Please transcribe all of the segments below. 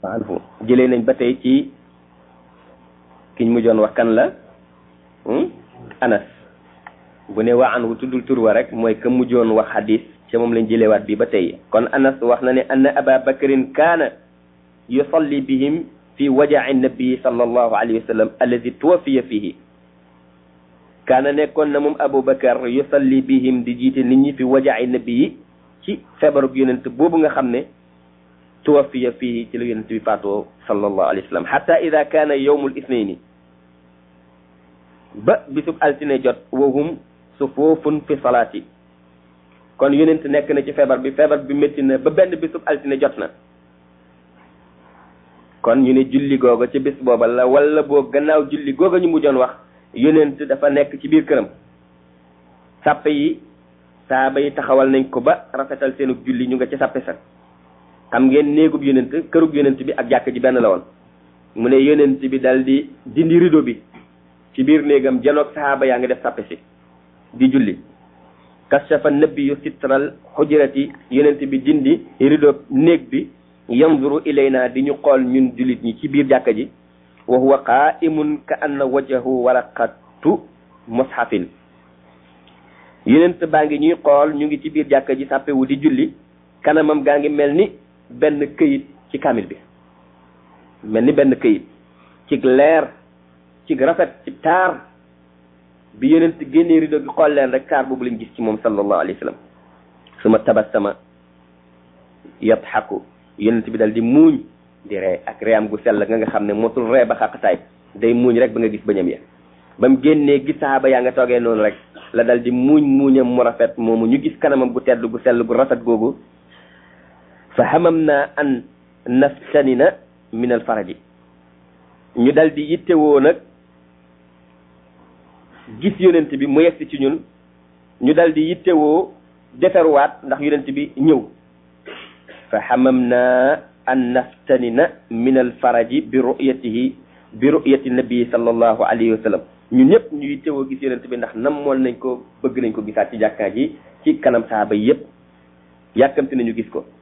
anhu jëlee nañ ba tey ci kiñ mujjoon wax kan la anas bu ne waa anhu tuddul tur wa rek mooy ka mujjoon wax hadis ca moom lañ jëlewaat bi ba tey kon anas wax na ne anna aba bakrin kaana yusalli bihim fi wajaci nabii sallallahu alayhi wa sallam alladi tuwafiya fihi kaana nekkoon na moom aboubacar yusalli bihim di jiite nit ñi fi wajaci nabii ci feebarug yonent boobu nga xam ne tuwafiya fihi ci la yonent bi faatoo sallallahu alayhi wa sallam xata ida kaana yowmul isnayni ba bisub altine jot wahum sufuufun fi salaati kon yonent nekk na ci feebar bi feebar bi métti na ba benn bisub altine jot na kon ñu ne julli googa ci bis booba la wala boo gannaaw julli googa ñu mujjoon wax yonent dafa nekk ci biir këram sàppe yi saaba yi taxawal nañ ko ba rafetal seenug julli ñu nga ci sàppe sa xam ngeen néegub yonent kërug yonent bi ak jàkk ji benn la woon mu ne yonent bi dal di dindi rido bi ci biir néegam janoog saaba yaa ngi def sàppe si di julli kashafa nabiyu sitral xujrati yonent bi dindi rido néeg bi yanzuru ilayna di ñu xool ñun jullit ñi ci biir jàkka ji wa huwa qaimun ka anna wajhahu waraqatu mushafin yonent baa ngi ñuy xool ñu ngi ci biir jàkka ji sàppewu di julli kanamam gaa ngi mel ni benn këyit ci kamil bi mel ni benn këyit ci leer ci rafet ci taar bi yonent génnee rido gi xool leen rek taar boobu lañ gis ci moom sallallahu alayhi wa sallam suma tabassama yadxaku yonent bi dal di muuñ di ree ak reeyam gu sell nga nga xam ne mosul ree ba xaqtaay day muuñ rek ba nga gis bëñam ya ba mu génnee gis saxaaba yaa nga toogee noonu rek la dal di muuñ muuñam mu rafet moomu ñu gis kanamam gu tedd gu sell gu rafet googu fa xamam naa an naftanina min al faraji ñu dal di yittewoo nag gis yonent bi mu yegsi ci ñun ñu dal di yittewoo deferwaat ndax yonent bi ñëw fa xamamna an naftanina min alfaraji bi ru'yatihi bi ru'yati nabii sallallahu alayhi wa sallam ñun ñëpp ñu yittewoo gis yonent bi ndax namoon nañ ko bëgg nañ ko gisaat ci jàkkaa ji ci kanam saaba yi yëpp yàkkamti nañu gis ko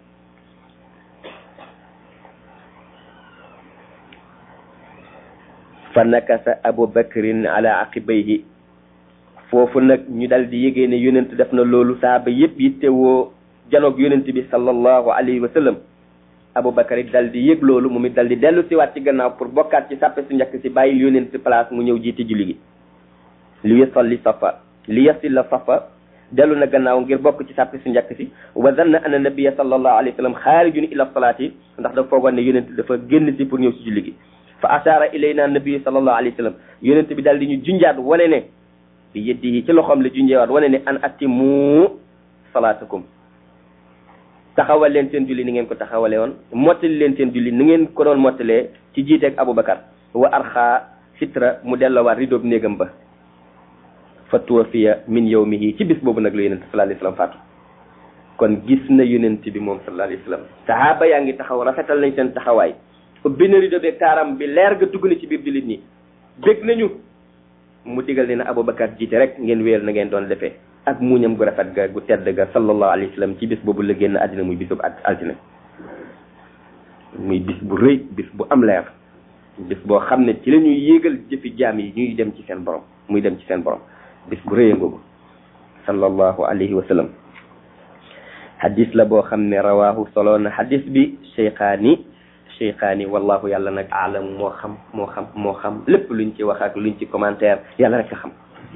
fa nakasa abu bakrin ala aqibayhi foofu nag ñu dal di yégee ne yonent def na loolu saaba yëpp yittewoo janoog yonent bi sallallahu alayhi wa sallam aboubacar it dal di yëg loolu moom it dal di dellu siwaat ci gannaaw pour bokkaat ci sàppe su njëkk si bàyyi yonent place mu ñëw jiite julli gi li yasalli safa li yasilla safa dellu na gannaaw ngir bokk ci sàppe su njëkk si wa zanna anna nabiyya sallallahu alayhi wa sallam xaarijun ila salaati ndax dafa foogoon ne yonent dafa génn si pour ñëw si julli gi fa ashaara ilayna nabi sallallahu alayhi wa sallam yonent bi dal di ñu junjaat wane ne bi yeddi ci loxoom la junjeewaat wane ne an atimu salaatakum taxawal leen seen julli ni ngeen ko taxawale woon mottali leen seen julli ni ngeen ko doon mottalee ci jiiteeg Aboubacar wa arxa sitra mu delloowaat ridoob néegam ba fa tuwafiya min yawmihi ci bis boobu nag la yonent sallallahu alayhi wasallam faatu kon gis na yonent bi moom sallallahu alayhi wasallam sahaaba yaa ngi taxaw rafetal nañ seen taxawaay ubbi na rido beeg taaram bi leer ga dugg na ci biir jullit ñi bég nañu mu digal ne na Aboubacar jiite rek ngeen wéyal na ngeen doon defee ak muñam gu rafet ga gu tedd ga sallallahu alayhi wa sallam ci bis boobu la génn àddina muy bisub altine muy bis bu rëy bis bu am leer bis boo xam ne ci la ñuy yéegal jëfi jaam yi ñuy dem ci seen borom muy dem ci seen borom bis bu rëy ngoogu sallallahu alayhi wa sallam hadis la boo xam ne rawaahu solo na hadis bi cheykhaani cheykhaani wallahu yàlla nag alam moo xam moo xam moo xam lépp luñ ci wax ak luñ ci commentaire yàlla rek a xam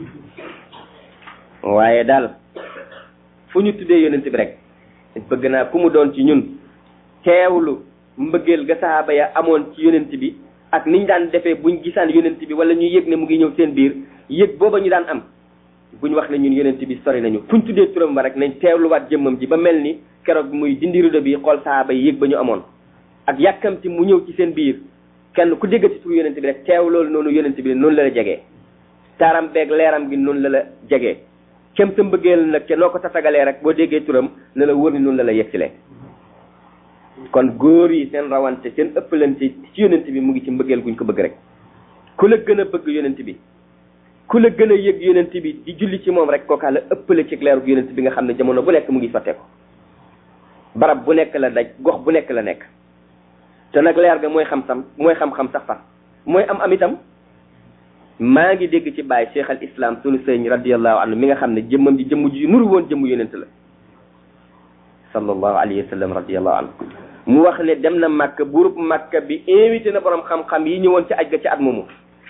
waaye daal fu ñu tuddee yonent bi rek bëgg naa ku mu doon ci ñun teewlu mbëggeel ga sahaaba ya amoon ci yonent bi ak niñ daan defee buñ gisaan yonent bi wala ñu yëg ne mu ngi ñëw seen biir yëg booba ñu daan am buñ wax ne ñun yonent bi sori nañu fuñ tuddee turam ba rek nañ teewluwaat jëmmam ji ba mel ni keroog muy dindi rido bi xool sahaaba yi yëg ba ñu amoon ak yàkkamti mu ñëw ci seen biir kenn ku déggati tur yonent bi rek teew loolu noonu yonent bi noonu la la jegee taaram beeg leeram gi noonu la la jegee kem sa mbëggeel nag ca noo ko tatagalee rek boo déggee turam ne la wër ni noonu la la yegsilee kon góor yi seen rawante seen ëppalante ci yonent bi mu ngi ci mbëggeel guñ ko bëgg rek ku la gën a bëgg yonent bi ku la gën a yëg yonent bi di julli ci moom rek kookaa la ëppale ci leeru yonent bi nga xam ne jamono bu nekk mu ngi sotteeku barab bu nekk la daj gox bu nekk la nekk te nag leer ga mooy xam-xam mooy xam-xam sax far mooy am am itam maa ngi dégg ci bàyyi cheikh al islam sunu sëñ radiallahu anhu mi nga xam ne jëmmam ji jëmm ji nuru woon jëmm yonent la sallallahu alayhi wa sallam radiallahu anhu mu wax ne dem na màkk buurub màkk bi invité na borom xam-xam yi ñëwoon ci aj ga ci at moomu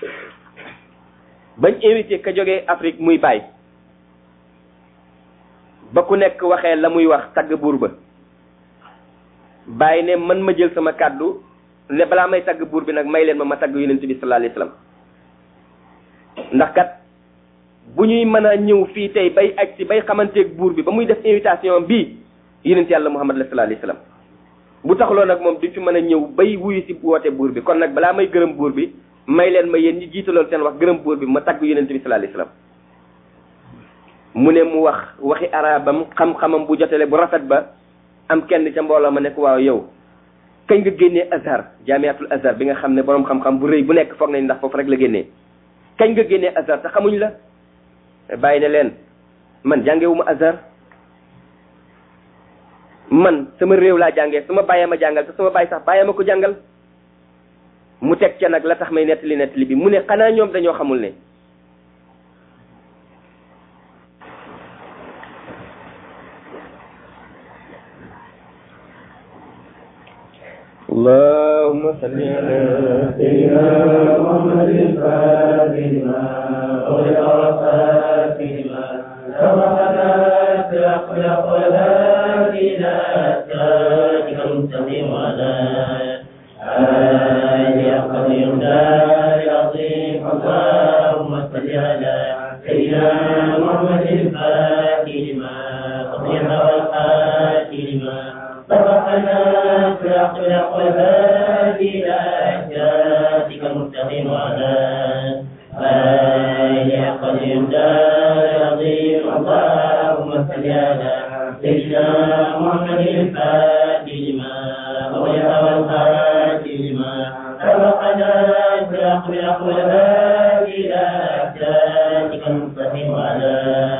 bañ invité ka jógee Afrique muy bàyyi ba ku nekk waxee la muy wax tagg buur ba bàyyi ne man ma jël sama kàddu ne balaa may tagg buur bi nag may leen ma ma tagg yonent bi sallallahu alayhi wa sallam ndax kat bu ñuy mën a ñëw fii tey bay aj si bay xamanteeg buur bi ba muy def invitation bii yonent yàlla muhammad la sallallahu alayhi wa sallam bu taxloo nag moom duñ fi mën a ñëw bay wuyu si woote buur bi kon nag balaa may gërëm buur bi may leen ma yéen ñi jiitaloon seen wax gërëm buur bi ma tagg yonent bi sallallahu alayhi wa sallam mu ne mu wax waxi arabam xam-xamam bu jotele bu rafet ba am kenn ca mbooloo ma nekk waaw yow kañ nga génnee azhar jaamiatul azhar bi nga xam ne borom xam-xam bu rëy bu nekk foog nañ ndax foofu rek la génnee kañ nga génnee azhar te xamuñ la bàyyi ne leen man jàngewuma azhar man sama réew laa jàngee sama bàyyee ma jàngal te sama bàyyi sax bàyyee ma ko jàngal mu teg ca nag la tax may nettali nettali bi mu ne xanaa ñoom dañoo xamul ne اللهم صل على سيدنا محمد الفاتح لما أغلق والفاتح لما سبقنا سبق الهادي إلى صراطك المستقيم وعلى آله قدير دار العظيم اللهم صل على سيدنا محمد الفاتح لما أغلق والفاتح لما سبقنا سبق الهادي إلى صراطك المستقيم وعلى آله قدير دار العظيم اللهم صل على سيدنا محمد الفاتح لما أغلق والخاتم لما سبقنا سبق الهادي إلى صراطك المستقيم وعلى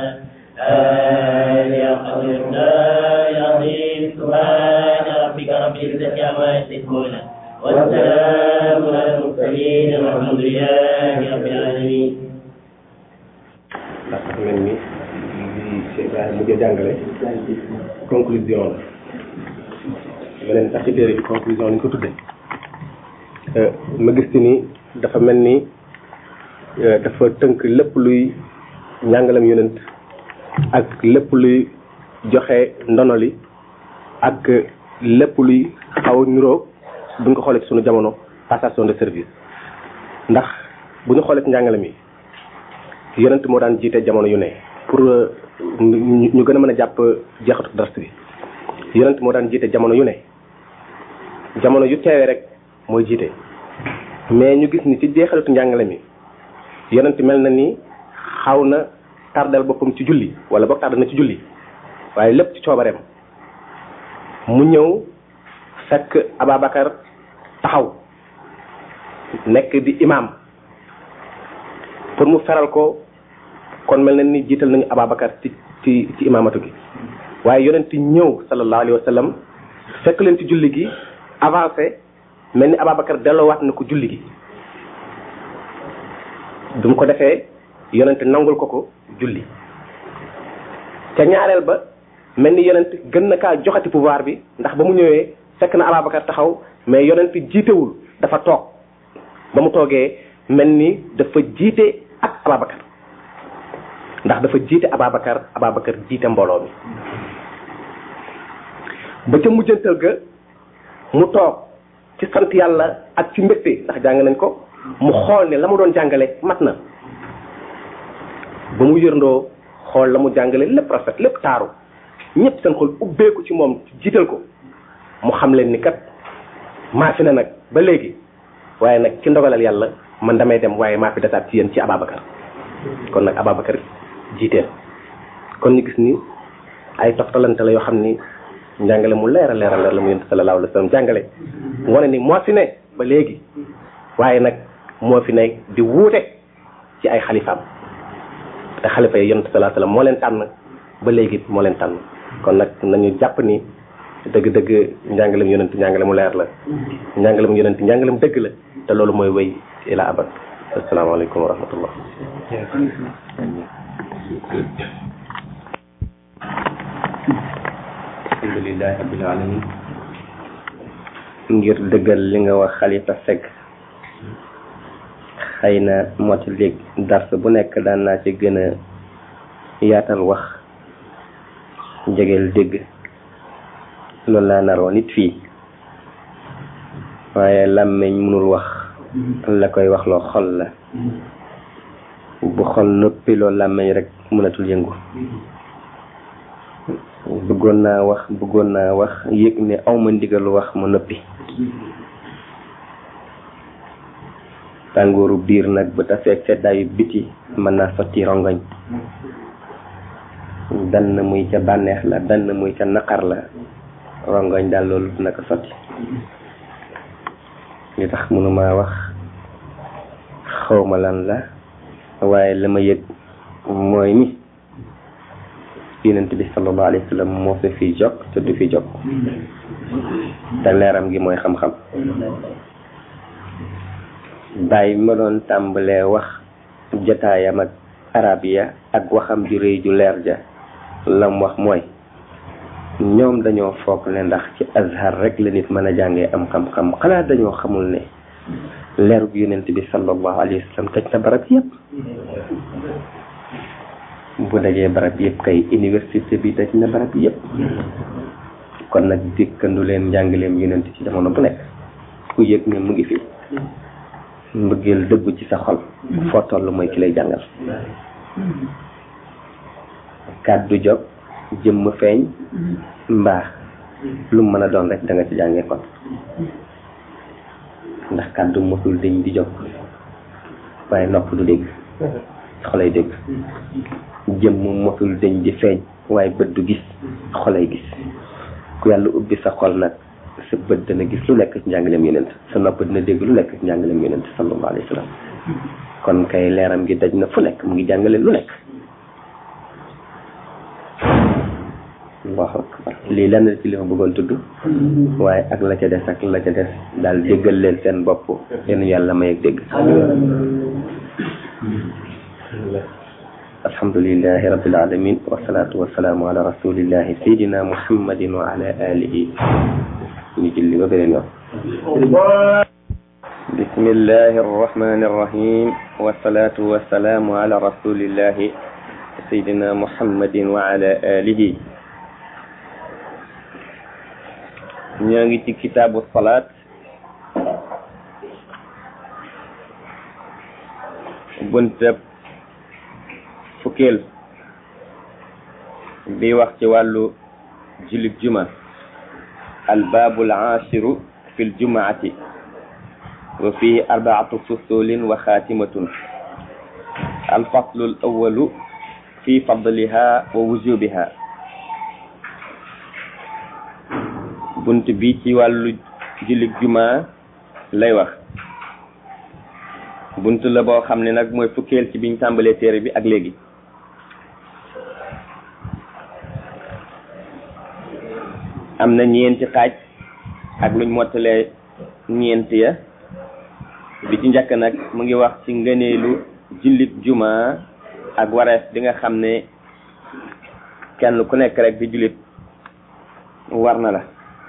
آله قدير دار العظيم سبحان ربك رب العزة عما يصفون والسلام على المرسلين والحمد لله رب العالمين ndax dafa mel ni li Cheikh Ibrahima mujj a jàngale conclusion la leneen sax ci téere bi conclusion lañ ko tudde ma gis ci ni dafa mel ni dafa tënk lépp luy njàngalam yonent ak lépp luy joxe ndono li ak lépp luy xaw a niroo buñ ko xoolee ci sunu jamono passation de service ndax bu ñu xoolee ci njàngale mi yonent moo daan jiite jamono yu ne pour ñu gën a mën a jàpp jeexatu dars bi yonent moo daan jiite jamono yu ne jamono yu teewee rek mooy jiite mais ñu gis ni ci jeexalatu njàngale mi yonent mel na ni xaw na tardal boppam ci julli wala boog tardal na ci julli waaye lépp ci coobareem mu ñëw fekk Ababacar taxaw nekk di imam pour mu feral ko kon mel na ni jiital nañu Ababacar ci ci ci imamatu gi waaye yonent ñëw sallallahu alayhi wa sallam fekk leen ci julli gi avancé mel ni Ababacar delloowaat na ko julli gi du mu ko defee yonent nangul ko ko julli ca ñaareel ba mel ni yonent gën na kaa joxati pouvoir bi ndax ba mu ñëwee fekk na Ababacar taxaw mais yonent jiitewul dafa toog ba mu toogee mel ni dafa jiite ak Ababacar ndax dafa jiite Ababacar Ababacar jiite mbooloo mi ba ca mujjantal ga mu toog ci sant yàlla ak ci mbégte ndax jàng nañ ko mu xool ne la mu doon jàngale mat na ba mu yërndoo xool la mu jàngale lépp rafet lépp taaru ñëpp seen xol ubbeeku ci moom jiital ko mu xam leen ni kat maa fi ne nag ba léegi waaye nag ci ndogalal yàlla man damay dem waaye maa fi desaat ci yéen ci Ababacar kon nag Ababacar jiiteel kon ñu gis ni ay toftalante la yoo xam ni njàngale mu leer a leer a leer la mu yonent sallallahu alayhi wa sallam jàngale wane ni moo fi ne ba léegi waaye nag moo fi ne di wuute ci ay xalifaam te xalifa yi yonent sallallahu alayhi wa sallam moo leen tànn ba léegi moo leen tànn kon nag nañu jàpp ni dëgg-dëgg njàngalem yonent njàngale mu leer la njàngalem yonent njàngalem dëgg la te loolu mooy wéy ila abad asalaamaaleykum wa rahmatullah alhamdulilahi rabbil alamin ngir dëggal li nga wax xalifa Seck xëy na moti léegi dars bu nekk daan naa ci gën a yaatal wax jegeel dégg loolu laa naroon nit fii waaye làmmeñ mënul wax la koy wax loo xol la bu xol noppi loolu làmmeñ rek mënatul yëngu bëggoon naa wax bëggoon naa wax yëg ne awma ndigalu wax ma noppi tàngooru biir nag bu tafeeg seddaayu biti mën naa sotti rongoñ dann muy ca bànneex la dann muy ca naqar la rongoñ daal loolu dina ko sotti li tax mënuma wax xawma lan la waaye la ma yëg mooy ni yonent bi sallallahu alayhi wa sallam moo fi fi jog te du fi jog te leeram gi mooy xam-xam bàyyi ma doon tàmbalee wax jotaayam ak arab ya ak waxam ju rëy ju leer ja lam wax mooy ñoom dañoo foog ne ndax ci azhar rek la nit mën a jàngee am xam-xam xanaa dañoo xamul ne leerug yonent bi sallallahu alayhi wa sallam tëj na barab yépp bu dajee barab yépp kay université bi daj na barab yépp kon nag dikkandu leen njàngaleem yonent ci jamono bu nekk ku yëg ne mu ngi fi mbëggeel dëggu ci sa xol foo toll mooy ki lay jàngal kàddu jog jëmm feeñ mbaa lu mën a doon rek da nga ci jàngee kon ndax kàddu mosul dañ di jog waaye nopp du dégg xolay dégg jëmm mosul dañ di feeñ waaye bët du gis xolay gis ku yàlla ubbi sa xol nag sa bët dana gis lu nekk ci njàngaleem yonent sa nopp dina dégg lu nekk ci njàngaleem yonent sallallahu alayhi wa sallam kon kay leeram gi daj na fu nekk mu ngi jàngale lu nekk allahu akbar lii lenn ci li ma bëggoon tudd waaye ak la ca des ak la ca des daal déggal leen seen bopp yéen yàlla may ak dégg alhamdulilahi rabbil alamin wasalaatu wasalaamu ala rasulillahi sayidina muhammadin wa ala alihi ñu julli ba beneen yoon bismillahi arrahmani arrahim wasalaatu wasalaamu ala rasulillahi sayidina muhammadin wa ala alihi ñoo ngi ci kitaabu salaat buntab fukkeel bi wax ci wàllu jullit juma albaabu al-aashiru fi ljumaati wa fihi arbaatu fusulin wa xaatimatun alfaslu alawalu fi fadliha wa wujubiha bunt bi ci wàllu jullit juma lay wax bunt la boo xam ne nag mooy fukkeel ci biñ tàmbalee téere bi ak léegi am na ñeenti xaaj ak luñ mottalee ñeent ya bi ci njëkk nag mu ngi wax ci ngëneelu jullit juma ak wareef bi nga xam ne kenn ku nekk rek di jullit war na la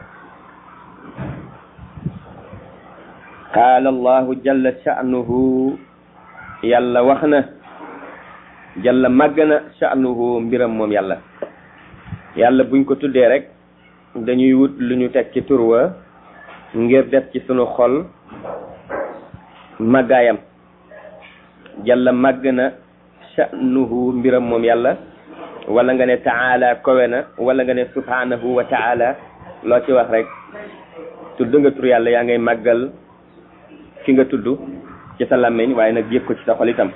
qaala allahu jalla sha'nuhu yàlla wax na jalla màgg na sha'nuhu mbiram moom yàlla yàlla buñ ko tuddee rek dañuy wut lu ñu teg ci turwa ngir def ci sunu xol màggaayam jalla màgg na sha'nuhu mbiram moom yàlla wala nga ne taala kowe na wala nga ne subhanahu wa taala loo ci wax rek tudd nga tur yàlla yaa ngay màggal ki nga tudd ci sa làmmiñ waaye nag yëg ko ci sa xol itam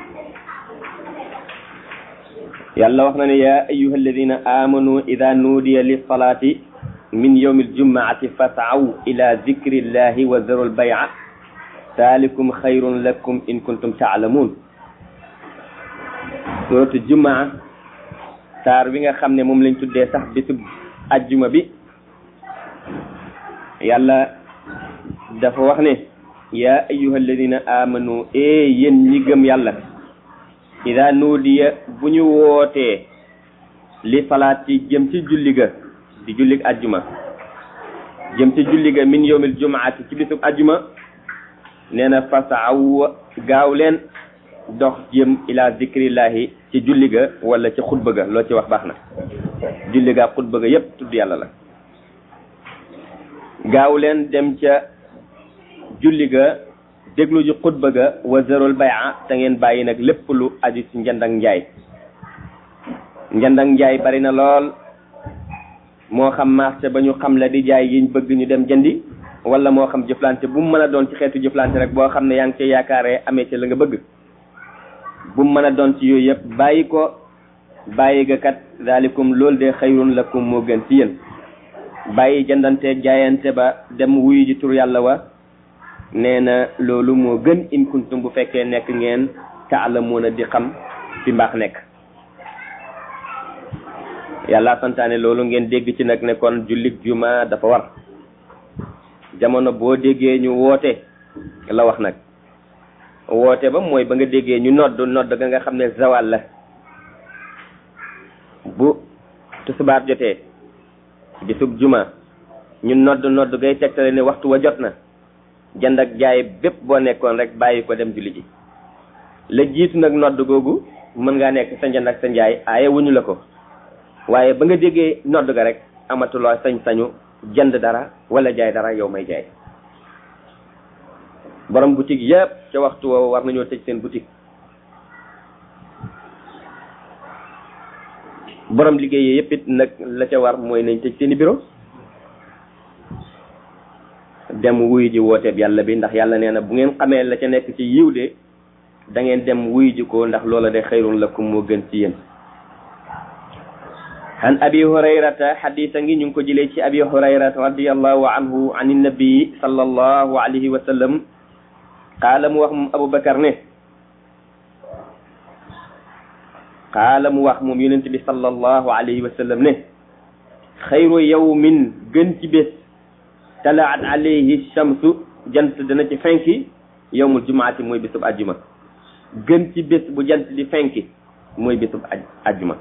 yàlla wax na ne yaa ayuha alladina amanu ida nuudiya lilsalati min yawmi aljumaati fasaw ila dikri llahi wa zaru lbay'a dalikum xayrun lakum in kuntum taalamuun suratu jumaa saar bi nga xam ne moom lañ tuddee sax bisub ajjuma bi yàlla dafa wax ne yaa ayyuha alladina amanu e yéen ñi gëm yàlla ida nuudiya bu ñu wootee li salaat ci jëm ci julli ga di jullig ajjuma jëm ci julli ga min yawmil jumaati ci bisub ajjuma nee na fasaw gaaw leen dox jëm ila zikrillahi ci julli ga wala ci xutba ga loo ci wax baax na julli ga xutba ga yépp tudd yàlla la gaaw leen dem ca julli ga déglu ji xutba ga wa zarul bay'a te ngeen bàyyi nag lépp lu aju ci njënd ak njaay njënd ak njaay bari na lool moo xam marché ba ñu xam la di jaay yiñ bëgg ñu dem jëndi wala moo xam jëflante bu mu mën a doon ci xeetu jëflante rek boo xam ne yaa ngi cee yaakaaree amee ci la nga bëgg bu mu mën a doon ci yooyu yëpp bàyyi ko bàyyi ga kat daalikum loolu de xayrun lakum moo gën ci yéen bàyyi jëndante jaayante ba dem wuyu ji tur yàlla wa nee na loolu moo gën in kuntum bu fekkee nekk ngeen taalamuuna di xam fi mbaax nekk yàlla santaane loolu ngeen dégg ci nag ne kon jullit juma dafa war jamono boo déggee ñu woote la wax nag woote ba mooy ba nga déggee ñu nodd nodd ga nga xam ne zawal la bu tusubaar jotee bisub juma ñu nodd nodd gay tegtale ne waxtu wa jot na jënd ak jaay bépp boo nekkoon rek bàyyi ko dem julli ji la jiitu nag nodd googu mën ngaa nekk sa njënd ak sa njaay aaye wuñu la ko waaye ba nga déggee nodd ga rek amatuloo sañ-sañu jënd dara wala jaay dara yow may jaay borom boutique yëpp ca waxtu woowu war nañoo tëj seen boutique borom liggéey yëpp it nag la ca war mooy nañ tëj seeni bureau dem wuyu ji wooteeb yàlla bi ndax yàlla nee na bu ngeen xamee la ca nekk ci yiw de da ngeen dem wuyu ji ko ndax loola de xayrun lakum moo gën ci yéen an abi hurayrata xadisa ngi ñu ngi ko jëlee ci abi hurayrata radiallahu anhu an innabii sallallahu alayhi wa sallam qaala mu wax moom aboubacar ne qaala mu wax moom yonent bi sallallahu alayhi wa sallam ne xayru yawmin gën ci bés talaat alayhi shamsu jant dana ci fenki yawmul jumaati mooy bésub ajjuma gën ci bés bu jant di fenki mooy bésub ajjuma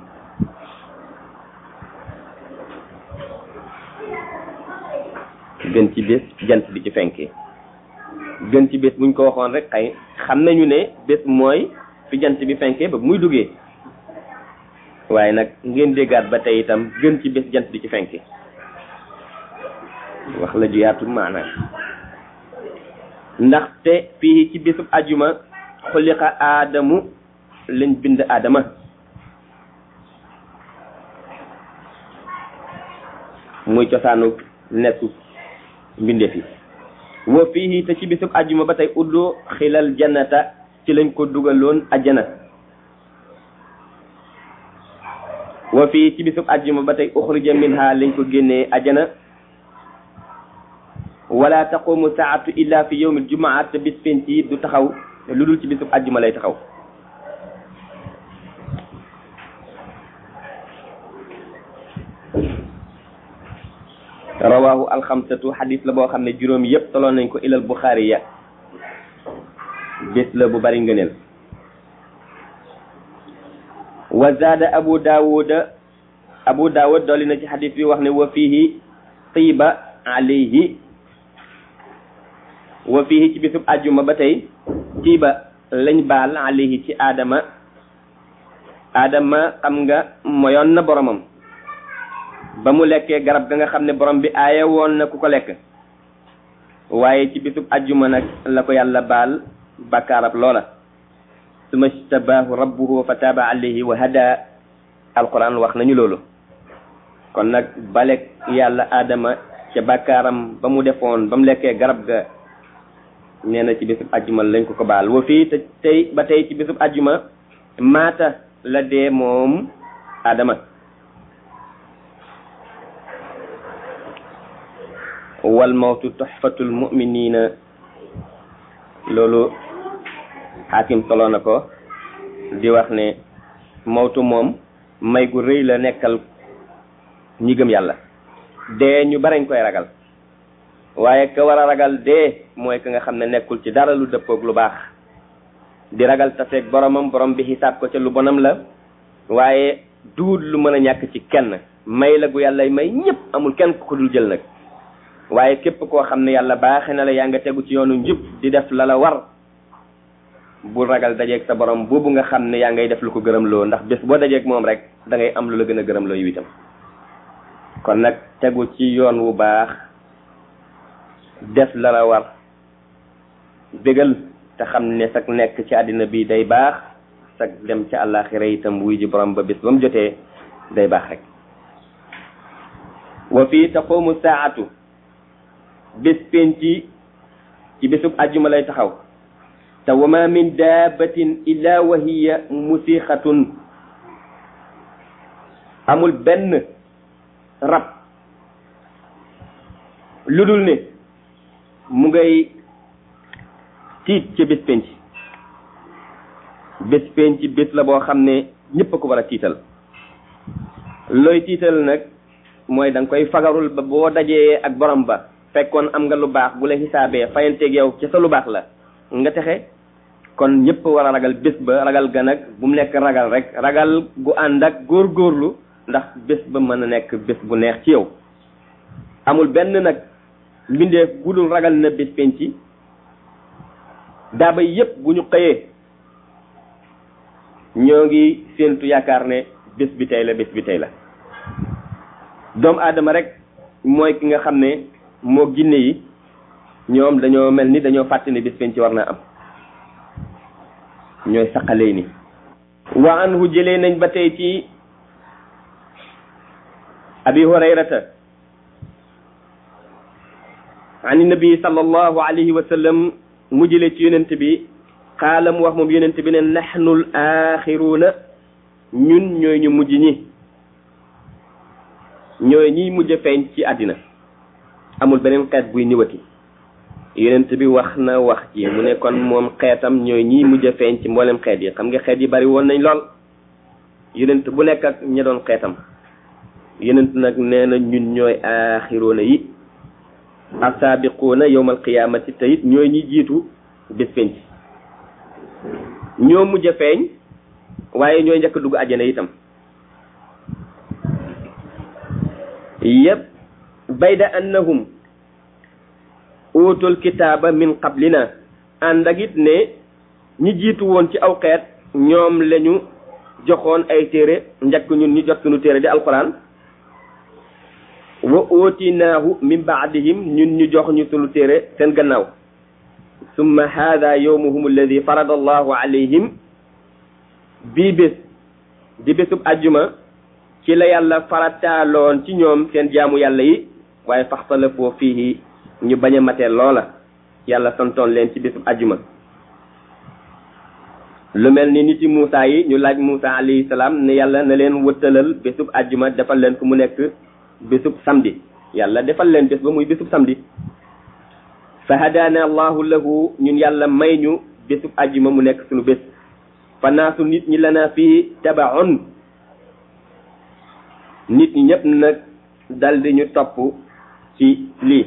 gën ci bés jant bi ci fenkee gën ci bés buñ ko waxoon rek xëy xam nañu ne bés mooy fi jant bi fenkee ba muy duggee waaye nag ngeen déggaat ba tey itam gën ci bés jant bi ci fenkee wax la ju yaatu maanaam ndaxte fii ci bésub ajuma xuliqa aadamu lañ bind aadama muy cosaanu nekku mbindeef yi wa fii te ci bisub ajjuma ba tey uddu xilal jannata ci lañ ko dugaloon ajjana wa fii ci bisub ajjuma ba tey uxrija minha lañ ko génnee ajjana wala taqumu saatu illa fi yawmil jumaa te bis penc yi du taxaw lu dul ci bisub ajjuma lay taxaw rawahu alxamsatu xadis la boo xam ne juróom yépp soloon nañ ko ilal buxaari ya bés la bu bari ngëneel wa zaada abu daawuda abu daawud dolli na ci xadis bi wax ne wa fihi tiiba alayhi wa fihi ci bisub ajjuma ba tey tiiba lañ baal alayhi ci aadama aadama xam nga moyoon na boromam ba mu lekkee garab ga nga xam ne borom bi aaye woon na ku ko lekk waaye ci bisub ajjuma nag la ko yàlla baal bakkaarab loola suma stabaahu rabbuhu fa taaba alayhi wa hada alquran wax nañu loolu kon nag balek yàlla aadama ca bakkaaram ba mu defoon ba mu lekkee garab ga nee na ci bisub ajjuma lañ ko ko baal wa fii te tey ba tey ci bisub ajjuma maata la dee moom aadama wal mawtu tuhfatul mu'minina loolu xaakim solo na ko di wax ne mawtu moom may gu rëy la nekkal ñi gëm yàlla dee ñu barañ koy ragal waaye ka war a ragal dee mooy ka nga xam ne nekkul ci dara lu dëppoog lu baax di ragal taseeg boromam borom bi xisaab ko ca lu bonam la waaye duut lu mën a ñàkk ci kenn may la gu yàlla may ñëpp amul kenn ku ko dul jël nag waaye képp koo xam ne yàlla baaxe na la yaa nga tegu ci yoonu njub di def la la war bul ragal dajeeg sa borom boobu nga xam ne yaa ngay def lu ko gërëm loo ndax bés boo dajeeg moom rek da ngay am lu la gën a gërëm loo yu itam kon nag tegu ci yoon wu baax def la la war bégal te xam ne sag nekk ci àddina bi day baax sag dem ci àllaaxira itam wuy ji borom ba bés ba mu jotee day baax rek wa fii taqumu saatu bés penci ci bésub àjjuma lay taxaw te wa ma min daabatin illa wa hiya musixatun amul benn rab lu dul ne mu ngay tiit ci bés penc bés penc bés la boo xam ne ñëpp a ko war a tiital looy tiital nag mooy da nga koy fagarul ba boo dajee ak borom ba fekkoon am nga lu baax bu la xisaabee fayanteeg yow ci sa lu baax la nga texe kon ñëpp war a ragal bés ba ragal ga nag bu mu nekk ragal rek ragal gu ànd ak góorgóorlu ndax bés ba mën a nekk bés bu neex ci yow amul benn nag mbindeef gudul ragal na bés penc daaba yépp bu ñu xëyee ñoo ngi séentu yaakaar ne bés bi tey la bés bi tey la doomu aadama rek mooy ki nga xam ne moo ginne yi ñoom dañoo mel ni dañoo fàtte ne bés penc war naa am ñooy saqalee ni wa anhu jëlee nañ ba tey ci abi hurayrata an nabi sallallahu alayhi wa sallam mu jëlee ci yonent bi xaala mu wax moom yonent bi ne naxnul axiruuna ñun ñooy ñu mujj ñi ñooy ñiy mujj a feeñ ci àddina amul beneen xeet buy niwati yonent bi wax na wax ji mu ne kon moom xeetam ñooy ñiy mujj a feeñ ci mboolem xeet yi xam nga xeet yi bari woon nañ lool yonent bu nekk ak ña doon xeetam yonent nag nee na ñun ñooy axiruuna yi asaabiquuna yowmal qiyaamati te it ñooy ñi jiitu bés penc ñoo mujj a feeñ waaye ñooy njëkk dugg àjjana itam yépp bayda annahum uutul kitaaba min qablina ànd ak it ne ñi jiitu woon ci aw xeet ñoom lañu joxoon ay téere njëkk ñun ñu jot suñu téere di alquran wa ootinaahu min baadihim ñun ñu jox ñu sunu téere seen gannaaw summa haada yowmuhum alladi farada allahu alayhim bii bés di bésub ajjuma ci la yàlla farataaloon ci ñoom seen jaamu yàlla yi waaye faxtalafoo fiihi ñu bañ a matee loola yàlla santoon leen ci bésub ajjuma lu mel ni niti Muusa yi ñu laaj Muusa alayhi salaam ne yàlla na leen wëttalal bésub ajjuma defal leen ku mu nekk bésub samedi yàlla defal leen bés ba muy bésub samedi fa hadaana allahu lahu ñun yàlla may ñu bésub ajjuma mu nekk suñu bés fa naasu nit ñi lana fii tabaun nit ñi ñëpp nag dal di ñu topp ci lii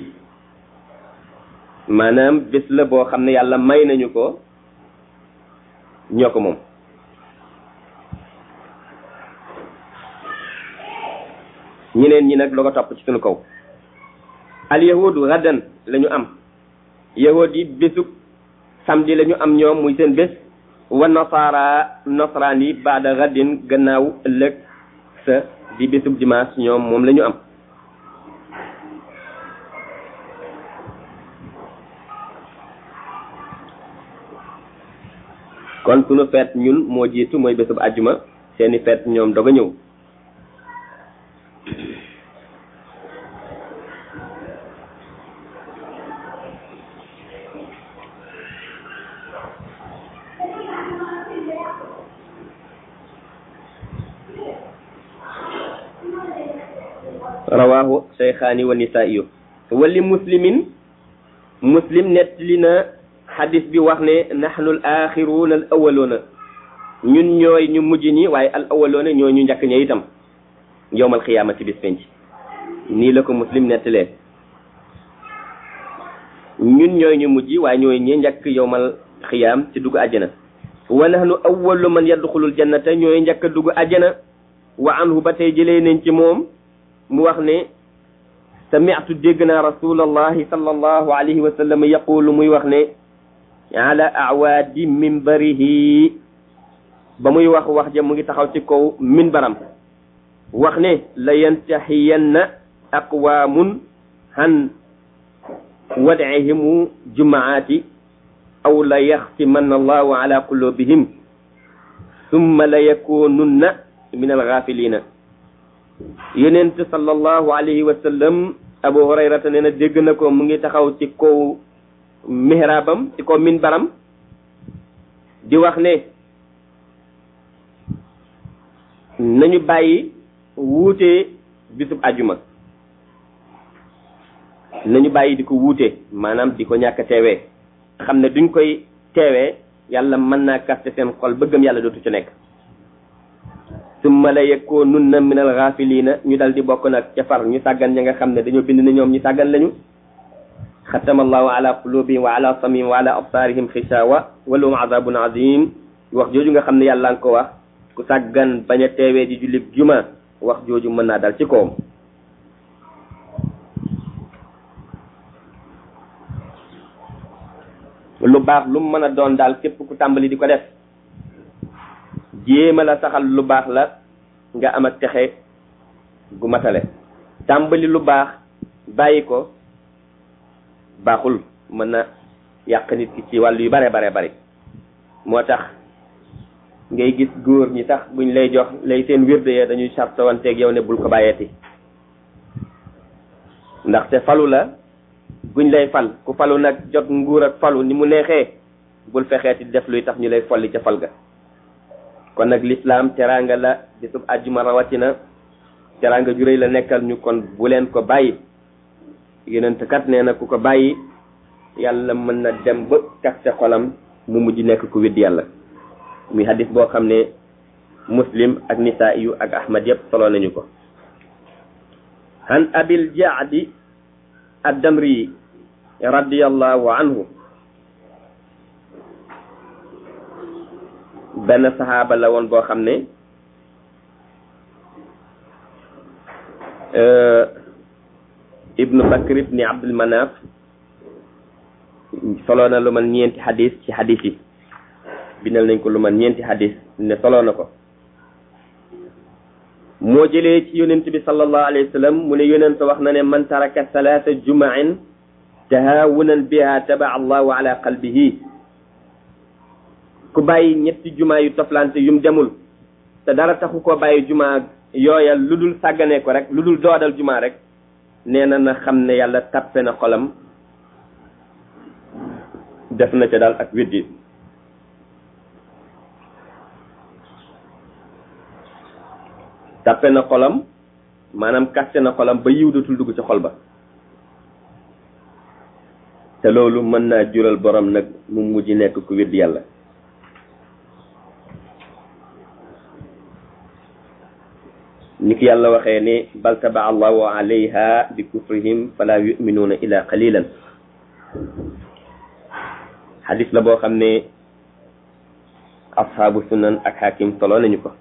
maanaam bés la boo xam ne yàlla may nañu ko ñoo ko moom ñeneen ñi nag loo ko topp ci suñu kaw al yahudu gaddan la ñu am yahud yi bésub samedi la ñu am ñoom muy seen bés wa nasara nasraan yi baada gaddin gannaaw ëllëg sa di bésub dimanche ñoom moom la ñu am kon sunu feet ñun moo jiitu mooy bésub àjjuma seeni feet ñoom doog a ñëw rawahu shaykhaani wa nisaiyu wali muslimin muslim nettali na xadis bi wax ne nahnu al axiruuna al awaloona ñun ñooy ñu mujj ñi waaye al awaloona ñooy ñu njëkk ña itam yowmal xiyaamati bis penc nii la ko muslim nettalee ñun ñooy ñu mujj waaye ñooy ñi njëkk yowmal xiyaam ci dugg àjjana wa nahnu awwalu man yadxulul jannata ñooy njëkk a dugg àjjana wa anhu ba tey jëlee nañ ci moom mu wax ne sami'tu dégg naa rasulallahi sallallahu alayhi wa sallam yaqulu muy wax ne ala awaadi minbarihi ba muy wax wax ja mu ngi taxaw ci kaw minbaram wax ne la yantahiyanna aqwaamun han wad'ihimu jumaati aw la yaxtimanna allahu ala qulubihim summa la yakununna min alghafilina yonent sallallahu alayhi wa sallam abu hurayrata nee na dégg na ko mu ngi taxaw ci kaw mihrabam ci kaw minbaram di wax ne nañu bàyyi wuute bisub ajuma nañu bàyyi di ko wuute maanaam di ko ñàkk teewee xam ne duñ koy teewee yàlla mën naa kaste seen xol bëggam yàlla dootu ci nekk summa la yakununna min al ghafilina ñu dal di bokk nag ca far ñu sàggan ña nga xam ne dañoo bind ne ñoom ñu sàggan lañu xatama allahu ala qulubihim wa ala samihim wa ala absarihim xishawa wa lahum azabun azim wax jooju nga xam ne yàlla nga ko wax ku sàggan bañ a teewee di jullit juma wax jooju mën naa dal ci kawam lu baax lu mën a doon daal képp ku tàmbali di ko def jéema la saxal lu baax la nga am ak texe gu matale tàmbali lu baax bàyyi ko baaxul mën na yàq nit ki ci wàllu yu bare bare bari moo tax ngay gis góor ñi sax buñ lay jox lay seen wirde ya dañuy sartawanteeg yow ne bul ko bàyyeeti ndaxte falu la buñ lay fal ku falu nag jot nguur ak falu ni mu neexee bul fexeeti def luy tax ñu lay folli ca fal ga kon nag lislaam teraanga la bisub àjjuma rawatina teraanga ju réy la nekkal ñu kon bu leen ko bàyyi yonent kat nee na ku ko bàyyi yàlla mën na dem ba kaste xolam mu mujj nekk ku widd yàlla muy hadis boo xam ne muslim ak nisaa yu ak ahmad yépp solo nañu ko han abil jaadi addamri radiyallahu anhu benn saxaaba la woon boo xam ne ibnu bakr ibni abdul manaf solo na lu man ñeenti xadis ci xadis yi bindal nañ ko lu man ñeenti xadis ne solo na ko moo jëlee ci yonent bi sallallahu alayhi wa sallam mu ne yonent wax na ne man taraka salaata jumain tahawunan biha taba allahu ala qalbihi ku bàyyi ñetti jumaa yu toflante yum demul te dara taxu koo bàyyi jumaa yooya lu dul sàggane ko rek lu dul doodal jumaa rek nee na na xam ne yàlla tappe na xolam def na ca daal ak weddi tappe na xolam maanaam kaste na xolam ba yiw dootul dugg ci xol ba te loolu mën naa jural borom nag mu mujj nekk ku weddi yàlla ni ki yàlla waxee ne bal taba allahu alayha bi kufrihim fala yuminuuna ila qalilan xadis la boo xam ne ashaabu sunan ak xakim solo nañu ko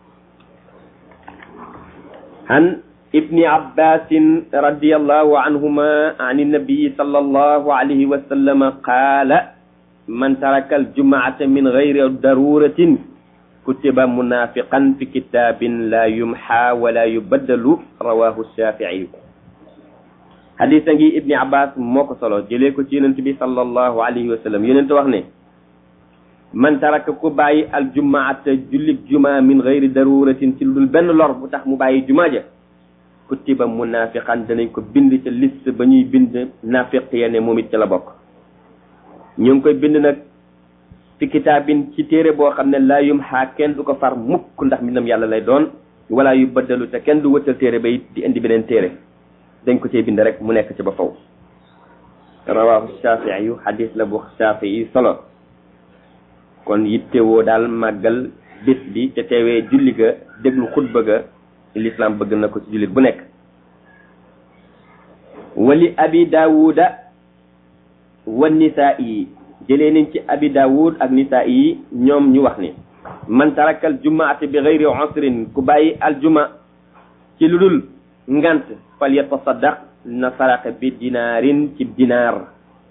عن ابن عباس رضي الله عنهما عن النبي صلى الله عليه وسلم قال من ترك الجمعة من غير ضرورة كتب منافقا في كتاب لا يمحى ولا يبدل رواه الشافعي حديث ابن عباس موكو صلو جليكو تي صلى الله عليه وسلم يننت وخني man taraka ku bàyyi al jumaata jullit juma min gayri daruratin ci lu dul benn lor bu tax mu bàyyi juma ja kutiba munafiqan danañ ko bind ca liste ba ñuy bind nafiq ya ne moom it ca la bokk ñu ngi koy bind nag fi kitaabin ci téere boo xam ne laa yum xaa kenn du ko far mukk ndax mbindam yàlla lay doon wala yu baddalu te kenn du wëttal téere ba it di indi beneen téere dañ ko cee bind rek mu nekk ci ba faw rawahu shafii yu xadis la bu shafii yi solo kon yittewoo daal màggal bés bi te teewee julli ga déglu xutba ga l'islam bëgg na ko ci jullit bu nekk wali abi daawuda wa nisaa yi jëlee nañ ci abi daawud ak nisaa yi ñoom ñu wax ni man tarakal jumaati bi gayri usrin ku bàyyi aljuma ci lu dul ngant fal yatasaddaq na saraxe bi dinaarin ci dinaar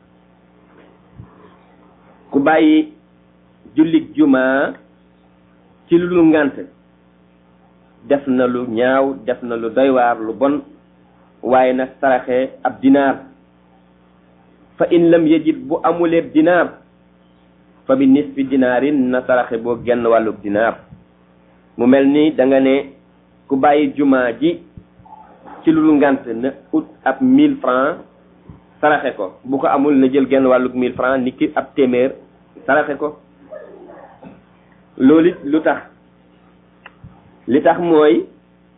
ku bàyyi jullit juma ci lu dul ngant def na lu ñaaw def na lu doy waar lu bon waaye nag saraxe ab dinaar fa in lam yajid bu amuleeb dinaar fa bi nisfi dinaarin na saraxe boo genn wàllub dinaar mu mel ni da nga ne ku bàyyi juma ji ci lu dul ngant na ut ab mille francs saraxe ko bu ko amul na jël genn wàllub mille francs ni ki ab téeméer saraxe ko loolu it lu tax li tax mooy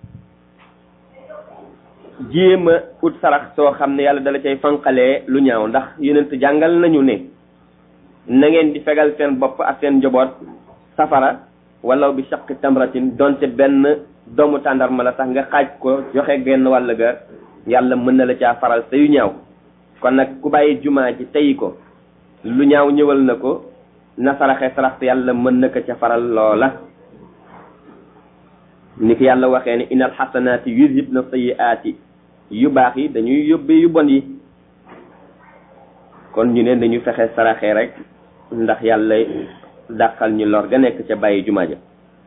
jéem a ut sarax soo xam ne yàlla dala cay fanqalee lu ñaaw ndax yonent jàngal nañu ne na ngeen di fegal seen bopp ak seen njaboot safara wala bi shaqi tamratin donte benn doomu tàndarma la sax nga xaaj ko joxe genn wàll ga yàlla mën na la caa faral sa yu ñaaw kon nag ku bàyyi jumaa ji tey ko lu ñaaw ñëwal na ko na saraxe sarax yàlla mën na ko ca faral loola ni ki yàlla waxee ne inal xasanaati yuzhibna sayyiaati yu baax yi dañuy yóbbee yu bon yi kon ñu ne dañu fexe saraxe rek ndax yàlla dàqal ñu lor ga nekk ca bàyyi jumaa ja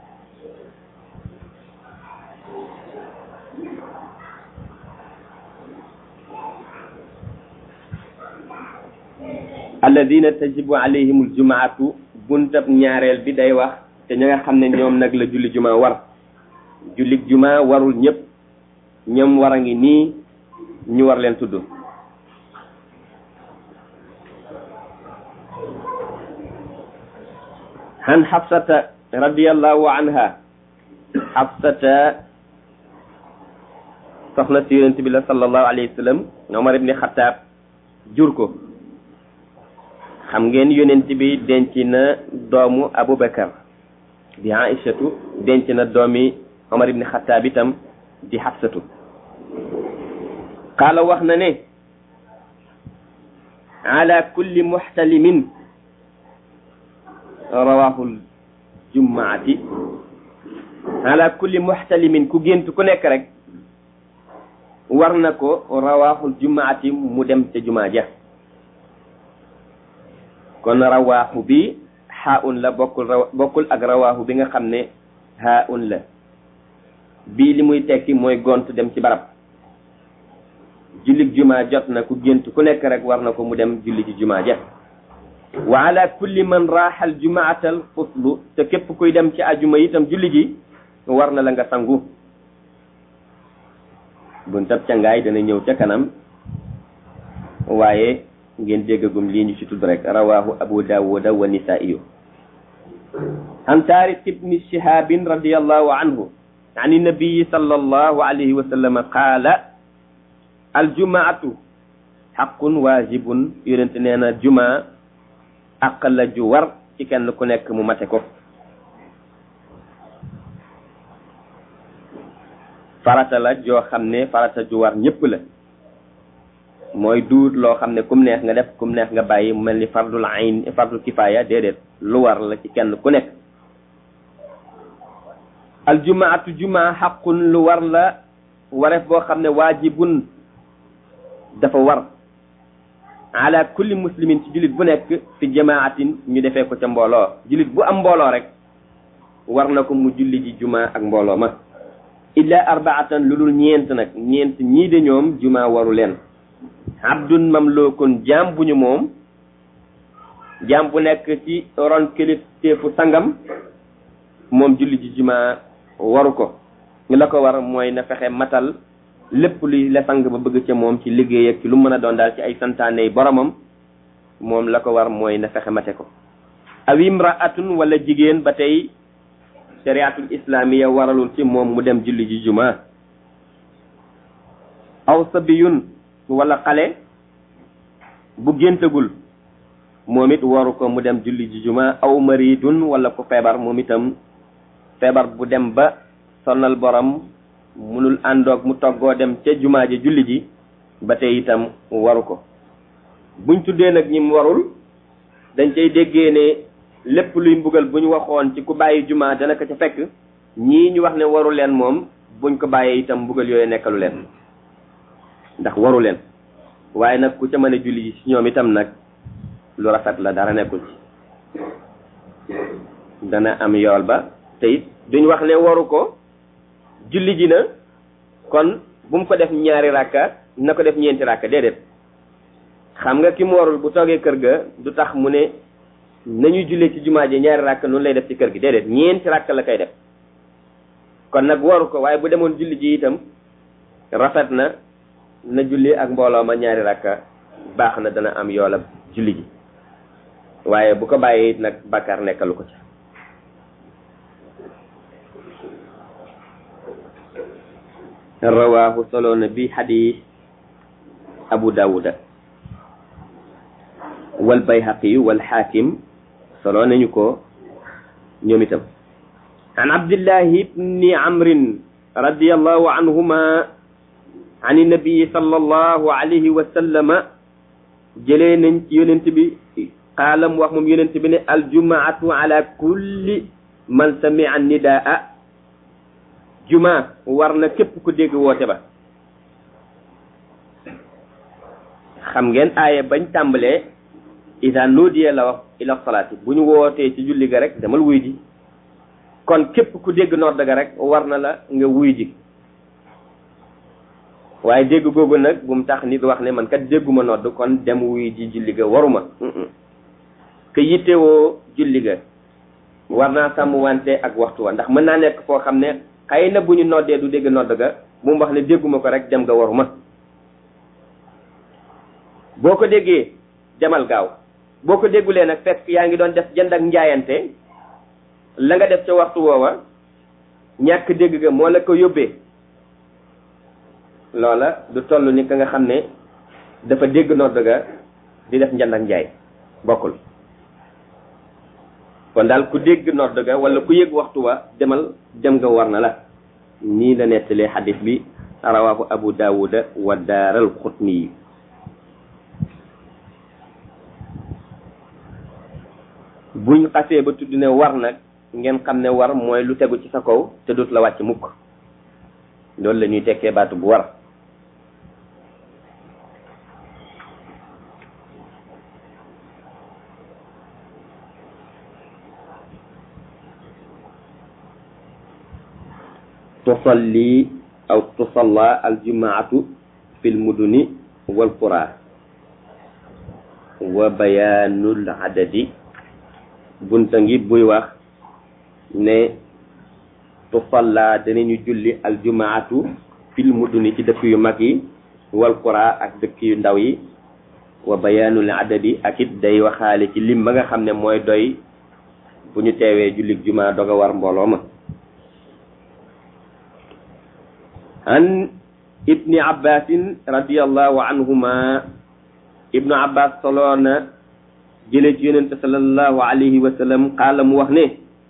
alladina tajibu alayhim aljumaatu buntab ñaareel bi day wax te ña nga xam ne ñoom nag la julli juma war julli juma warul ñëpp ñoom war a ngi nii ñu war leen tudd han xafsata radiallahu anha xafsata soxna si yonent bi la sallallahu alayhi wa sallam Omar ibni Xataab jur ko xam ngeen yonent bi denc na doomu Abubakar di Aïchatu denc na doomi Omar ibni Xataab itam di Xafsatu qaala wax na ne ala kulli muxtalimin rawahul jummaati ala kulli muxtalimin ku gént ku nekk rek war na ko rawaaxul jumaati mu dem ca jumaa ja kon rawaaxu bi xaaun la bokkul raw bokkul ak rawaaxu bi nga xam ne xaaun la bii li muy tekki mooy gont dem ci barab jullig jumaa jot na ku gént ku nekk rek war na ko mu dem julli ci jumaa ja wa ala kulli man raaxal jumaatal fuslu te képp kuy dem ci ajuma itam julli gi war na la nga sangu buntab cangaay dana ñëw ca kanam waaye ngeen déggagum lii ñu ci tudd rek rawahu abu dawuda wa nisaiyu an tarik ibni shihabin radiallahu anhu an nabiyi sallallahu alayhi wa sallam qaala aljumaatu xaqun waajibun yonente nee na juma àq la ju war ci kenn ku nekk mu mate ko farata la joo xam ne farata ju war ñëpp la mooy duut loo xam ne kum neex nga def kum neex nga bàyyi mu mel ni fardul ayn fardul kifaaya déedéet lu war la ci kenn ku nekk aljumaatu jumaa xaqun lu war la wareef boo xam ne waajibun dafa war ala kulli muslimin ci jullit bu nekk fi jamaatin ñu defee ko ca mbooloo jullit bu am mbooloo rek war na ko mu julli ji jumaa ak mbooloo ma illa arbaatan lu dul ñeent nag ñeent ñii de ñoom juma waru leen abdun mamlukun jaam bu ñu moom jaam bu nekk ci ron kilifteefu sangam moom julli ji juma waru ko la ko war mooy na fexe matal lépp luy la sang ba bëgg ca moom ci liggéey ak ci lu mën a doon daal ci ay santaane boromam moom la ko war mooy na fexe mate ko aw imraatun wala jigéen ba tey shariatul islamiya waralul ci moom mu dem julli ji juma aw sabiyun wala xale bu géntagul moom it waru ko mu dem julli ji juma aw maridun wala ku feebar moom itam feebar bu dem ba sonnal borom munul àndoog mu toggoo dem ca jumaa ji julli ji ba tey itam waru ko buñ tuddee nag ñi mu warul dañ cay déggee ne lépp luy mbugal bu ñu waxoon ci ku bàyyi jumaa dana ko ca fekk ñii ñu wax ne waru leen moom buñ ko bàyyee itam mbugal yooyu nekkalu leen ndax waru leen waaye nag ku ca mën a julli ji ci ñoom itam nag lu rafet la dara nekkul ci dana am yool ba te it duñ wax ne waru ko julli ji na kon bu mu ko def ñaari rakka na ko def ñeenti rakka déedéet xam nga ki mu warul bu toogee kër ga du tax mu ne nañu jullee ci jumaa ji ñaari rakka noonu lay def ci kër gi déedéet ñeenti rakka la koy def kon nag waru ko waaye bu demoon julli ji itam rafet na na julli ak mbooloo ma ñaari rakka baax na dana am yoolab julli ji waaye bu ko bàyyee it nag bàkkaar nekkalu ko ci rawaahu solo na bi xadis abu dawuda wal bayhaqi wal xaakim solo nañu ko ñoom itam an abdillahi ibni amrin radiallahu anhuma an nabii sallallahu alayhi wa sallama jëlee nañ ci yonent bi qaalam wax moom yonent bi ne aljumaatu ala kulli man samia nidaa juma war na képp ku dégg woote ba xam ngeen aaya bañ tàmbalee ida nuudiya la wax ila salaati bu ñu wootee ci julli ga rek demal wuy ji kon képp ku dégg nodd ga rek war na la nga wuy ji waaye dégg googu nag bu mu tax nit wax ne man kat dégguma nodd kon dem wuy ji julli ga waruma ke yittewoo julli ga war naa sàmm wante ak waxtu wa ndax mën naa nekk foo xam ne xëy na bu ñu noddee du dégg nodd ga bu mu wax ne dégguma ko rek dem nga waruma boo ko déggee demal gaaw boo ko déggulee nag fekk yaa ngi doon def jënd ak njaayante la nga def ca waxtu woowa ñàkk dégg ga moo la ko yóbbee loola du toll ni ka nga xam ne dafa dégg nodd ga di def njënd ak njaay bokkul kon daal ku dégg nodd ga wala ku yëg waxtu wa demal dem nga war na la nii la nettalee xadis bi rawaahu abu daawuda wa daaral xutni yi buñ xasee ba tudd ne war nag ngeen xam ne war mooy lu tegu ci sa kaw te dut la wàcc mukk loolu la ñuy tekkee baatu bu war tusalli aw tusalla aljumaatu fi lmuduni walqura wa bayaanul adadi bunta ngi buy wax ne tusalla danañu julli aljumaatu fil muduni ci dëkk yu mag yi walqura ak dëkk yu ndaw yi wa bayaanul adadi ak it day waxaale ci lim ba nga xam ne mooy doy bu ñu teewee jullik juma doga war mbooloo ma an ibni abbasin radiallahu anhuma ibnu abbas soloona jëlee ci yonente salallahu alayhi wa sallam qaala mu wax ne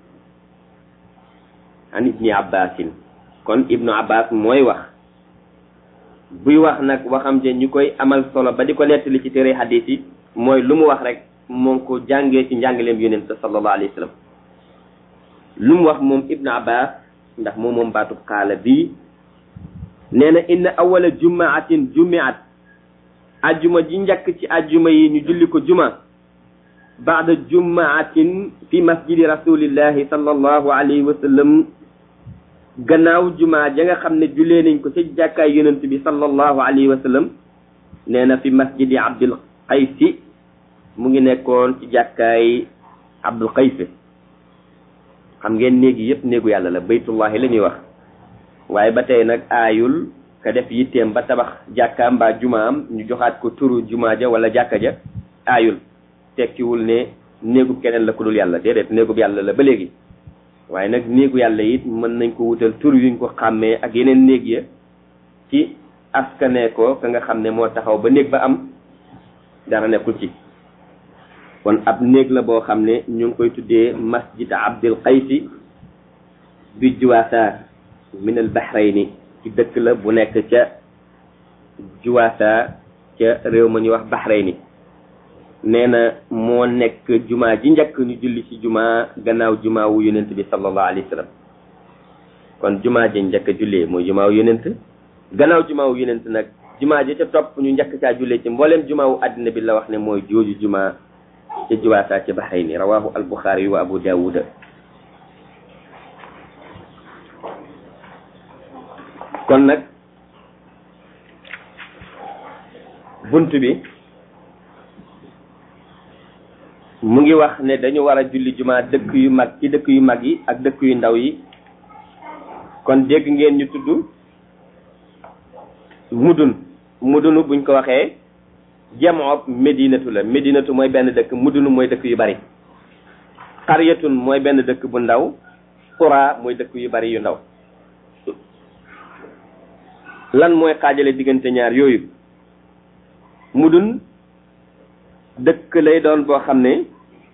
an ibni abbasin kon ibnu abbas mooy wax buy wax nag waxam je ñu koy amal solo ba di ko nettali ci téere hadis yi mooy lu mu wax rek moo ngi ko jàngee ci njàngaleem yonente salallahu alayhi wa sallam lu mu wax moom ibnu abbas ndax moom moom baatub qaala bii nee na inna awala jumaatin jumiat ajjuma ji njëkk ci ajjuma yi ñu julli ko juma baada jumaatin fi masjidi rasulillahi sallallahu alayhi wa sallam gannaaw juma ja nga xam ne jullee nañ ko ci jàkkaay yonent bi sallallahu alayhi wa sallam nee na fi masjidi abdul qaysi mu ngi nekkoon ci jàkkaay abdul qaysi xam ngeen néegi yépp néegu yàlla la baytullahi la ñuy wax waaye ba tey nag aayul ka def yitteem ba tabax jàkkaam mbaa jumaam ñu joxaat ko turu jumaa ja wala jàkka ja aayul tekkiwul ne néegub keneen la ku dul yàlla déedéet néegub yàlla la ba léegi waaye nag néegu yàlla it mën nañ ko wutal tur yuñ ko xàmmee ak yeneen néeg ya ci askane ko ka nga xam ne moo taxaw ba néeg ba am dara nekkul ci kon ab néeg la boo xam ne ñu ngi koy tuddee masjid abdul qaysi bi juwaasa min al bahrayni ci dëkk la bu nekk ca juwaasa ca réew ma ñuy wax bahrayni nee na moo nekk jumaa ji njëkk ñu julli ci jumaa gannaaw jumaa wu yonent bi sallallahu alayhi wa sallam kon jumaa ji njëkk a jullee mooy jumaa wu yonent gannaaw jumaa wu yonent nag jumaa ji ca topp ñu njëkk caa jullee ci mbooleem jumaa wu àddina bi la wax ne mooy jooju jumaa ca juwaasaa ci Bahayni rawahu al Buxaari wa Abu Daawuda kon nag bunt bi mu ngi wax ne dañu war a julli jumaa dëkk yu mag ci dëkk yu mag yi ak dëkk yu ndaw yi kon dégg ngeen ñu tudd mudun mudunu buñ ko waxee jamoob médinatu la médinatu mooy benn dëkk mudunu mooy dëkk yu bari xaryatun mooy benn dëkk bu ndaw qura mooy dëkk yu bari yu ndaw lan mooy xaajale diggante ñaar yooyu mudun dëkk lay doon boo xam ne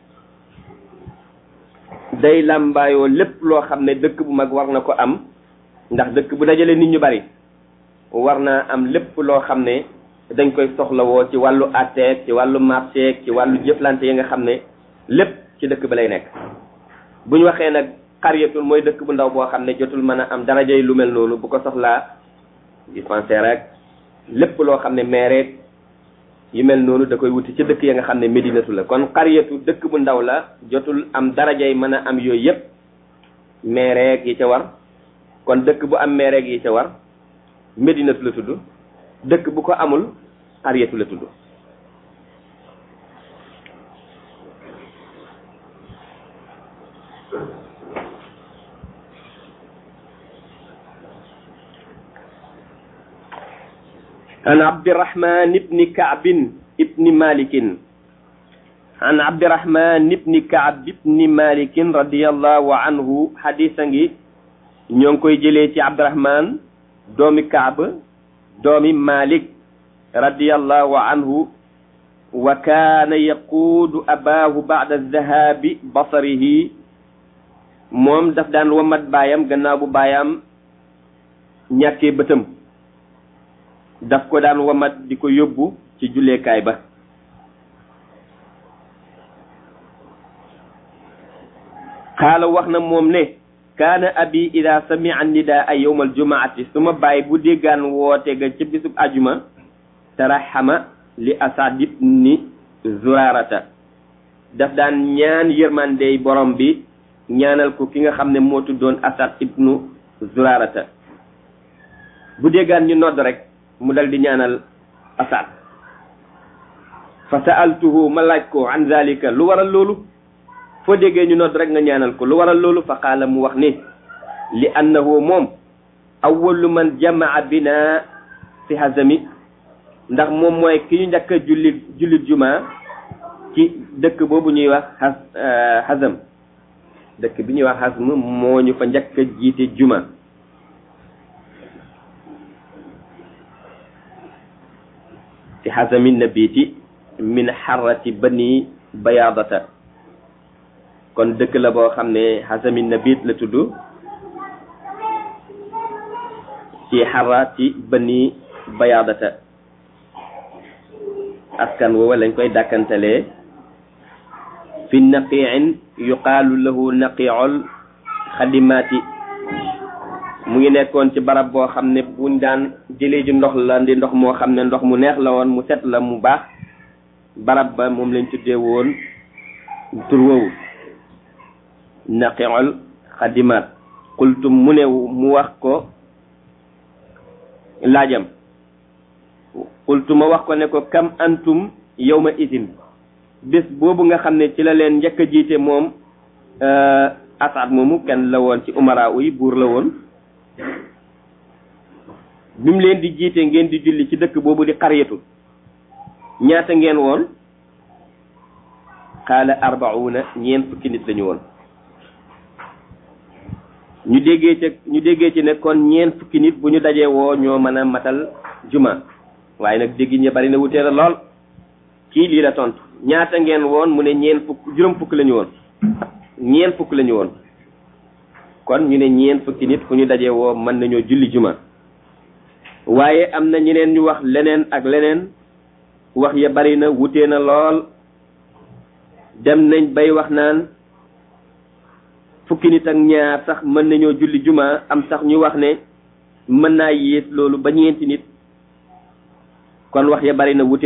day làmbaayoo lépp loo xam ne dëkk bu mag war na ko am ndax dëkk bu dajale nit ñu bari war naa am lépp loo xam ne dañ koy soxlawoo ci wàllu atteek ci wàllu marché ci wàllu jëflante yi nga xam ne lépp ci dëkk ba lay nekk bu ñu waxee nag xaryatul mooy dëkk bu ndaw boo xam ne jotul mën a am darajay lu mel noonu bu ko soxlaa dispensaire rek lépp loo xam ne maire yu mel noonu da koy wuti ci dëkk ya nga xam ne médinatu la kon xariyatu dëkk bu ndaw la jotul am darajay mën a am yooyu yëpp meereeg yi ca war kon dëkk bu am meereeg yi ca war médinatu la tudd dëkk bu ko amul xariyatu la tudd عن عبد الرحمن بن كعب بن مالك عن عبد الرحمن بن كعب بن مالك رضي الله عنه حديثا ñong جيلي سي عبد الرحمن دومي كعب دومي مالك رضي الله عنه وكان يقود أباه بعد الذهاب بصره موم داف دان ومات بايام غناو بو بايام ñaké bëtam daf ko daan wamat di ko yóbbu ci julleekaay ba xaala wax na moom ne kaana abi ida samia nidaa yowma aljumaati suma bàyyi bu déggaan woote ga ca bisub ajuma taraxama li asad ibni zurarata daf daan ñaan yërmandey borom bi ñaanal ko ki nga xam ne moo tuddoon asad ibnu zurarata bu déggaan ñu nodd rek mu dal di ñaanal asad fa sa'altuhu ma laaj ko an zalika lu waral loolu foo déggee ñu nodd rek nga ñaanal ko lu waral loolu fa qaala mu wax ni li annahu moom awwalu man jamaa bina fi hazami ndax moom mooy ki ñu njëkk a jullit jullit juma ci dëkk boobu ñuy wax has hazam dëkk bi ñuy wax hazm moo ñu fa njëkk a jiite juma ci xasami nabiti min xarati bani bayaadata kon dëkk la boo xam ne xasami nabit la tudd ci xarati bani bayaadata askan woowa lañ koy dàkkantalee fi naqiin yuqaalu lahu naqiol xadimaati mu ngi nekkoon ci barab boo xam ne buñ daan jëlee ji ndox la ndi ndox moo xam ne ndox mu neex la woon mu set la mu baax barab ba moom lañ tuddee woon tur woowu naqiol xadimaat qultum mu ne mu wax ko laajam qultu ma wax ko ne ko kam antum yawma isin bés boobu nga xam ne ci la leen njëkk a jiite moom asad moomu kenn la woon ci umara uy buur la woon bi mu leen di jiite ngeen di julli ci dëkk boobu di xaryatu ñaata ngeen woon xaala arbauna ñeent fukki nit lañu woon ñu déggee ci ñu déggee ci ne kon ñeent fukki nit bu ñu dajee woo ñoo mën a matal juma waaye nag dégg ñi bari na wutee la lool kii lii la tontu ñaata ngeen woon mu ne ñeent fukk juróom fukk lañu woon ñeent fukk lañu woon kon ñu ne ñeent fukki nit fu ñu dajee woo mën nañoo julli juma waaye am na ñeneen ñu wax leneen ak leneen wax ya bari na wutee na lool dem nañ bay wax naan fukki nit ak ñaar sax mën nañoo julli juma am sax ñu wax ne mën naa yées loolu ba ñeenti nit kon wax ya bari na wute